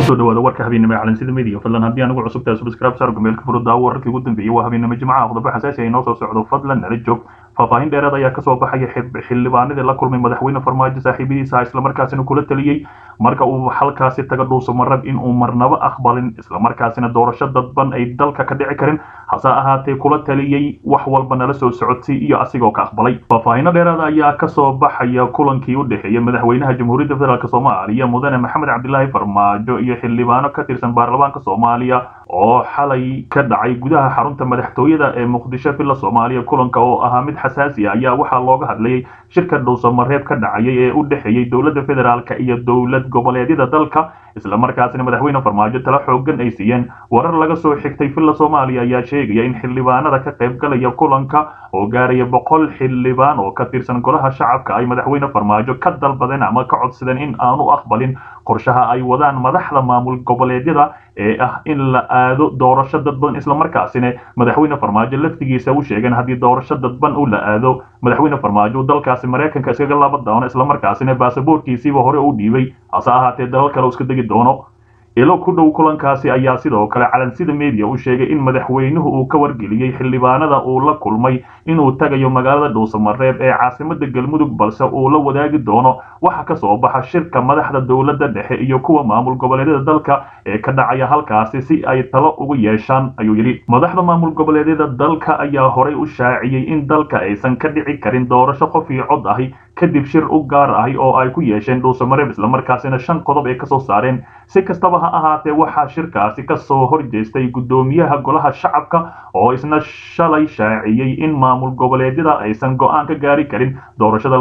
kusoo dhawaada warka habeennimo ee calansida media fadlan haddii anigu cusub tahay subscribe saar gameelka furudda wararkii ugu dambeeyey waa habeennimo jimcaha qodobo xasaasi ah inoo soo socdo fadlan nala joog faahfaahin dheeraad ayaa kasoo baxaya xildhibaanadii la kulmay madaxweyne farmaajo saaxiibadiisa islamarkaasina kula taliyey marka uu halkaasi taga dhuuso marab in uu marnabo aqbalin islamarkaasina doorasho dadban ay dalka ka dhici karin hase ahaatee kula taliyey wax walba nala soo socodsay iyo asigoo ka aqbalay faahfaahino dheeraada ayaa kasoo baxaya kulankii u dhexeeyey madaxweynaha jamhuuriyadda federaalk soomaaliya mudane maxamed cabdilaahi farmaajo iyo xildhibaano ka tirsan baarlamaanka soomaaliya oo xalay ka dhacay gudaha xarunta madaxtooyada ee muqdisho villa soomaaliya kulanka oo ahaa mid xasaasi ah ayaa waxaa looga hadlayay shirka dhuusamareeb ka dhacayay ee u dhexeeyey dowladda federaalk iyo dowlad goboleedyada dalka islamarkaasina madaxweyne farmaajo tala xoogan ay siiyeen warar laga soo xigtay villa soomaaliya ayaa sheegaya in xildhibaanada ka qaybgalaya kulanka oo gaaraya boqol xildhibaan oo ka tirsan golaha shacabka ay madaxweyne farmaajo ka dalbadeen ama ka codsadeen in aanu aqbalin qorshaha ay wadaan madaxda maamul goboleedyada ee ah in la aado doorasho dadban islamarkaasina madaxweyne farmaajo laftigiisa u sheegeen haddii doorasho dadban u la aado madaxweyne farmaajo dalkaasi maraykanka iskaga laba doono islamarkaasina baasaboorkiisiiba hore u dhiibay hase ahaatee dalal kale iska degi doono ilo ku dhow kulankaasi ayaa sidoo kale calansida media u sheegay in madaxweynuhu uu ka wargeliyey xildhibaanada uu la kulmay inuu tagayo magaalada dhuusamareeb ee caasimada galmudug balse uu la wadaagi doono waxa ka soo baxa shirka madaxda dowladda dhexe iyo kuwa maamul goboleedyada dalka ee ka dhacaya halkaasi si ay talo ugu yeeshaan ayuu yidhi madaxda maamul goboleedyada dalka ayaa horay u shaaciyey in dalka aysan ka dhici karin doorasho qof iyo cod ahi kadib shir u gaar ahi oo ay ku yeesheen dhuusamareeb islamarkaasina shan qodob ay kasoo saareen si kastaba ha ahaatee waxaa shirkaasi kasoo horjeestay guddoomiyaha golaha shacabka oo isna shalay shaaciyey in maamul goboleedyada aysan go-aan ka gaari karin doorashada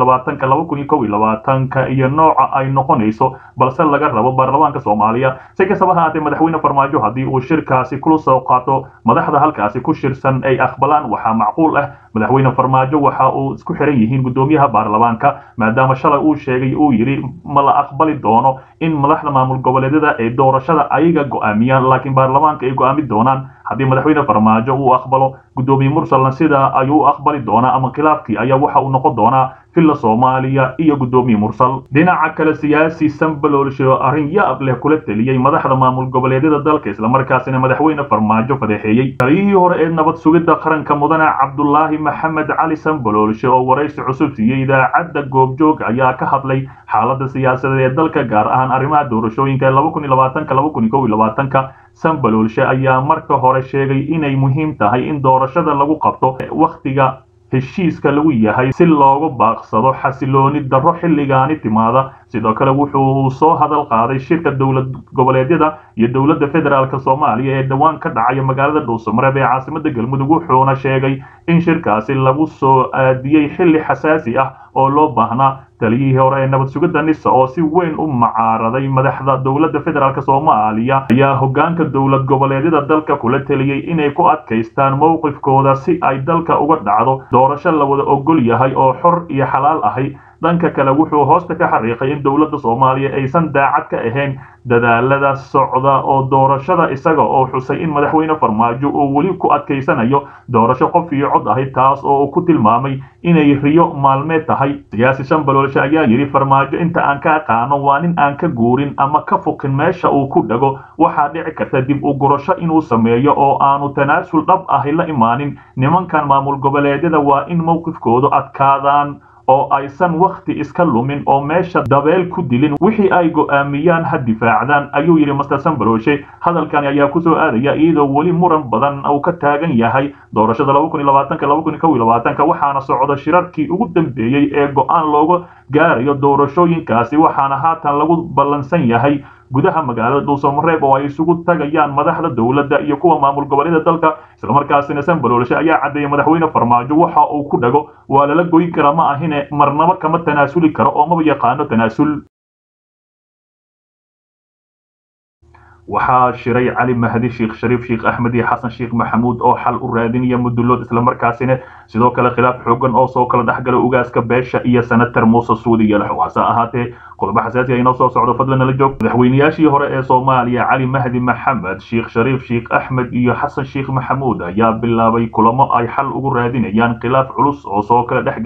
ka iyo nooca ay noqonayso balse laga rabo baarlamaanka soomaaliya si kastaba ha ahaatee madaxweyne farmaajo haddii uu shirkaasi kula soo qaato madaxda halkaasi ku shirsan ay aqbalaan waxaa macquul ah madaxweyne farmaajo waxa uu isku xiran yihiin guddoomiyaha baarlamaanka maadaama shalay uu sheegay uu yidhi ma la aqbali doono in madaxda maamul goboleedyada ay doorashada ayaga go-aamiyaan laakiin baarlamaanka ay go-aami doonaan haddii madaxweyne farmaajo uu aqbalo guddoomiye mursalna sidaa ayuu u aqbali doonaa ama khilaafkii ayaa waxa uu noqon doonaa villa soomaaliya iyo guddoomiye mursal dhinaca kale siyaasi sambaloolsho arrin yaab leh kula teliyey madaxda maamul goboleedyada dalka islamarkaasina madaxweyne farmaajo fadeexeeyey taliyihii hore ee nabad sugidda qaranka mudane cabdulaahi maxamed cali sambaloolshe oo waraysi cusub siiyey idaacadda goobjoog ayaa ka hadlay xaaladda siyaasadeed ee dalka gaar ahaan arrimaha doorashooyinka ka sambaloolshe ayaa marka hore sheegay inay muhiim tahay in doorashada lagu qabto wakhtiga heshiiska lagu yahay si loogu baaqsado xasilooni darro xilligaani timaada sidoo kale wuxuu soo hadal qaaday shirka dowlad goboleedyada iyo dowladda federaalk soomaaliya ee dhowaan ka dhacaya magaalada dhuusamareeb ee caasimada galmudug wuxuuna sheegay in shirkaasi lagu soo aadiyey xilli xasaasi ah oo loo baahnaa taliyihii hore ee nabad sugidda nisa oo si weyn u macaaraday madaxda dowladda federaalk soomaaliya ayaa hoggaanka dowlad goboleedyada dalka kula teliyey inay ku adkaystaan mowqifkooda si ay dalka uga dhacdo doorasho la wada ogol yahay oo xor iyo xalaal ahay dhanka kale wuxuu hoosta ka xariiqay in dowladda soomaaliya aysan daacad ka ahayn dadaalada socda oo doorashada isaga oo xusay in madaxweyne farmaajo uu weli ku adkaysanayo doorasho qof iyo cod ahi taas oo uu ku tilmaamay inay riyo maalmeed tahay siyaasi shambaloolshe ayaa yidhi farmaajo inta aan ka aqaano waa nin aan ka guurin ama ka fukin meesha uu ku dhago waxaa dhici karta dib u gurasho inuu sameeyo oo aanu tanaasul dhab ahi la imaanin nimankan maamul goboleedyada waa in mowqifkoodu adkaadaan oo aysan wakhti iska lumin oo meesha dabeel ku dilin wixii ay go'aamiyaan ha difaacdaan ayuu yidhi master sambaloshe hadalkani ayaa kusoo aadaya iyadoo weli muran badan uu ka taagan yahay doorashada waxaana socda shirarkii ugu dambeeyey ee go'aan looga gaarayo doorashooyinkaasi waxaana haatan lagu ballansan yahay gudaha magaalada dhuusamareeb oo ay isugu tagayaan madaxda dowladda iyo kuwa maamul goboleeda dalka islamarkaasina sambaloolshe ayaa caddeeyay madaxweyne farmaajo waxa uu ku dhago waa lala goyn kara ma ahine marnabo kama tanaasuli karo oo maba yaqaano tanaasul waxaa shiray cali mahdi sheekh shariif sheekh axmed iyo xasan sheekh maxamuud oo xal u raadinaya mudulood islamarkaasina sidoo kale khilaaf xoogan oo soo kala dhexgala ugaaska beesha iyo senator muuse suudi yalaxow hase ahaatee qodobo xasaasi ah inoo soo socdo fadlan nala joog madaxweynayaashii hore ee soomaaliya cali mahdi maxamed sheekh shariif sheekh axmed iyo xasan sheekh maxamuud ayaa bilaabay kulamo ay xal ugu raadinayaan khilaaf culus oo soo kala dhex galay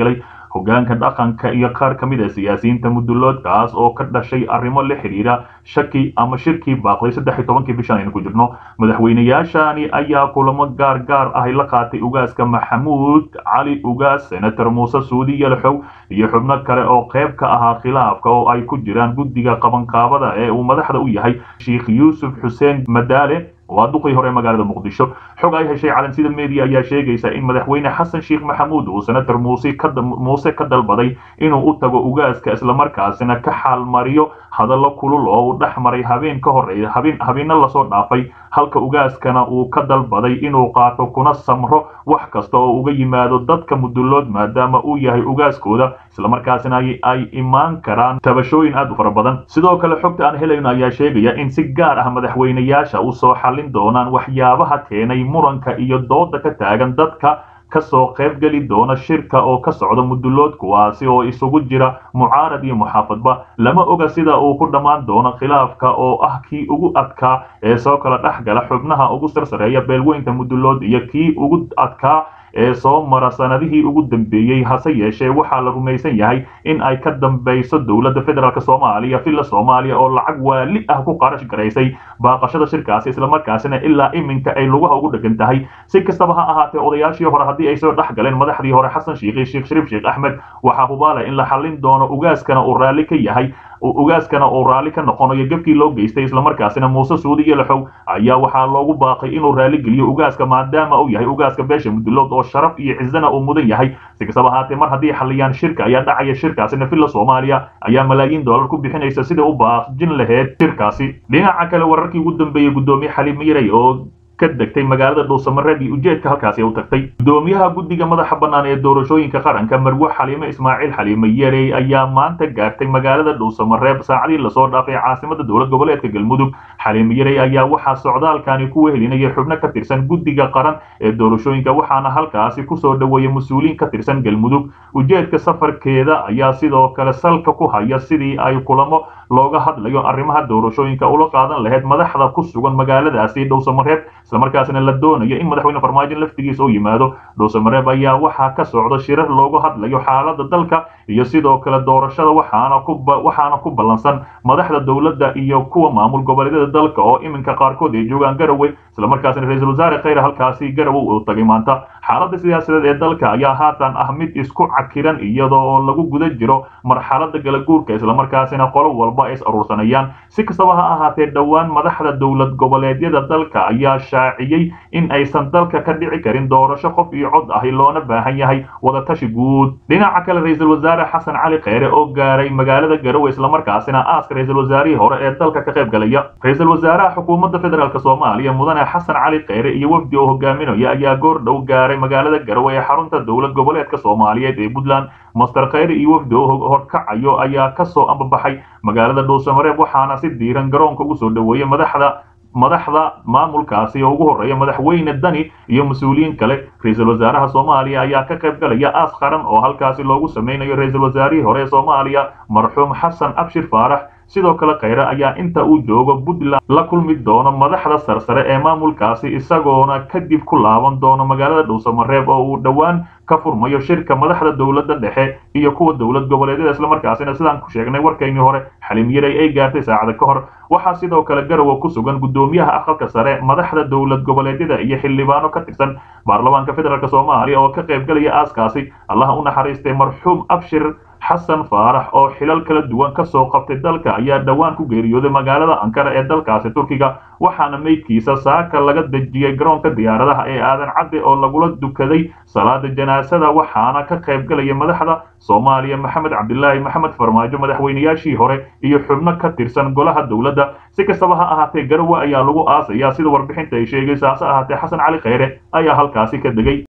hogaanka dhaqanka iyo qaar ka mid a siyaasiyiinta muduloodkaas oo ka dhashay arrimo la xidhiira shaki ama shirkii baaqday saddex iyo tobankii bishan aynu ku jirno madaxweynayaashani ayaa kulamo gaar gaar ah la qaatay ugaaska maxamuud cali ugaas senator muuse suudi yalxow iyo xubno kale oo qayb ka ahaa khilaafka oo ay ku jiraan guddiga qabanqaabada ee uu madaxda u yahay sheikh yuusuf xuseen madaale waa duqii hore magaalada muqdisho xog ay heshay calansida media ayaa sheegaysa in madaxweyne xasan sheekh maxamuud uu senator muuse ka muuse ka dalbaday inuu u tago ugaaska islamarkaasina ka xaalmariyo hadallo kulul oo uu dhex maray habeen ka horeeya habeen habeena lasoo dhaafay halka ugaaskana uu ka dalbaday inuu qaato kuna samro wax kasta oo uga yimaado dadka mudulood maadaama uu yahay ugaaskooda islamarkaasina ay imaan karaan tabashooyin aad u fara badan sidoo kale xogta aan helayno ayaa sheegaya in si gaar ah madaxweynayaasha usoo xallin doonaan waxyaabaha keenay muranka iyo dooda ka taagan dadka kasoo qayb geli doona shirka oo ka socda mudulood kuwaasi oo isugu jira mucaarad iyo muxaafadba lama oga sida uu ku dhammaan doono khilaafka oo ah kii ugu adkaa ee soo kala dhex gala xubnaha ugu sarsareeya beelweynta mudulood iyo kii ugu adkaa ee soo mara sanadihii ugu dambeeyey hase yeeshee waxaa la rumaysan yahay in ay ka dambayso dowladda federaalk soomaaliya villa soomaaliya oo lacag waali ah ku qarash garaysay baaqashada shirkaasi islamarkaasina ilaa iminka ay lugaha ugu dhegan tahay si kastaba ha ahaatee odayaashii hore haddii ay soo dhex galeen madaxdii hore xasan shiikhi sheekh shariif sheekh axmed waxaa hubaala in la xallin doono ugaaskana uu raalli ka yahay ugaaskana uu raalli ka noqonayo gebkii loo geystay islamarkaasina muuse suudi iyo laxow ayaa waxaa loogu baaqay inuu raalli geliyo ugaaska maadaama uu yahay ugaaska beesha mudulood oo sharaf iyo cizana uu mudan yahay si kastaba ahaatee mar haddii xalliyaan shirka ayaa dhacaya shirkaasina villa soomaaliya ayaa malaayiin dollar ku bixinaysa sida u baaqjin laheyd shirkaasi dhinaca kale wararkii ugu dambeeyey guddoomiye xaliim miray oo ka degtay magaalada dhuusamareeb iyo ujeedka halkaasi u tagtay gudoomiyaha guddiga madaxa bannaan ee doorashooyinka qaranka marwe xaliime ismaaciil xaliime yarey ayaa maanta gaartay magaalada dhuusamareeb saacadii lasoo dhaafay caasimada dowlad goboleedka galmudug xaliime yarey ayaa waxaa socdaalkani ku wehelinaya xubno ka tirsan guddiga qaran ee doorashooyinka waxaana halkaasi kusoo dhoweeyay mas-uuliyiin ka tirsan galmudug ujeedka safarkeeda ayaa sidoo kale salka ku haya sidii ay kulamo looga hadlayo arrimaha doorashooyinka ula qaadan lahayd madaxda ku sugan magaaladaasi dhowsamareeb islamarkaasina la doonayo in madaxweyne farmaajo laftigiisa u yimaado dhowsamareeb ayaa waxaa ka socda shirar loogu hadlayo xaalada dalka iyo sidoo kale doorashada waxaana ku waxaana ku ballansan madaxda dowladda iyo kuwa maamul goboleedyada dalka oo iminka qaarkood ay joogaan garowe islamarkaasina ra-iisul wasaare khayre halkaasi garowe uu tagay maanta xaaladda siyaasadeed ee dalka ayaa haatan ah mid isku cakiran iyadoo oo lagu guda jiro marxalada galaguurka islamarkaasina qolo walba ay is aruursanayaan si kastaba ha ahaatee dhowaan madaxda dowlad goboleedyada dalka ayaa shaaciyey in aysan dalka ka dhici karin doorasho qof iyo cod ahi loona baahan yahay wadatashi guud dhinaca kale ra-iisul wasaare xasan cali kheyre oo gaaray magaalada garowe islamarkaasina aaska ra-iisul wasaarihii hore ee dalka ka qayb galaya ra-iisul wasaaraha xukuumadda federaalk soomaaliya mudane xasan cali kheyre iyo wafdi oo hogaaminaya ayaa goor dhow gaaray magaalada garowe ee xarunta dowlad goboleedka soomaaliyeed ee puntland master kheyre iyo wafdi oo horkacayo ayaa kasoo ambabaxay magaalada dhuusamareeb waxaana si diiran garoonka ugu soo dhoweeyey madaxda madaxda maamulkaasi oo ugu horreeya madaxweyne dani iyo mas-uuliyiin kale ra-iisul wasaaraha soomaaliya ayaa ka qayb galaya aas qaran oo halkaasi loogu sameynayo ra-iisul wasaarihii hore ee soomaaliya marxuum xasan abshir faarax sidoo kale kheyre ayaa inta uu joogo puntland la kulmi doono madaxda sarsare ee maamulkaasi isagoona kadib ku laaban doono magaalada dhuusamareeb oo uu dhowaan ka furmayo shirka madaxda dowladda dhexe iyo kuwa dowlad goboleedyada islamarkaasina sidaan ku sheegnay warkaynii hore xalim yaray ay gaartay saacada ka hor waxaa sidoo kale garowe ku sugan guddoomiyaha aqalka sare madaxda dowlad goboleedyada iyo xildhibaano ka tirsan baarlamaanka federaalk soomaaliya oo ka qayb galaya aaskaasi allaha u naxariistay marxuum abshir xasan faarax oo xilal kala duwan ka soo qabtay dalka ayaa dhowaan ku geeriyooday magaalada ankara ee dalkaasi turkiga waxaana meydkiisa saaka laga dejiyey garoonka diyaaradaha ee aadan cadde oo lagula dukaday salaada janaasada waxaana ka qayb galaya madaxda soomaaliya maxamed cabdilaahi maxamed farmaajo madaxweynayaashii hore iyo xubno ka tirsan golaha dowladda si kastaba ha ahaatee garowe ayaa lagu aasayaa sida warbixinta ay sheegaysa hase ahaatee xasan cali kheyre ayaa halkaasi ka degay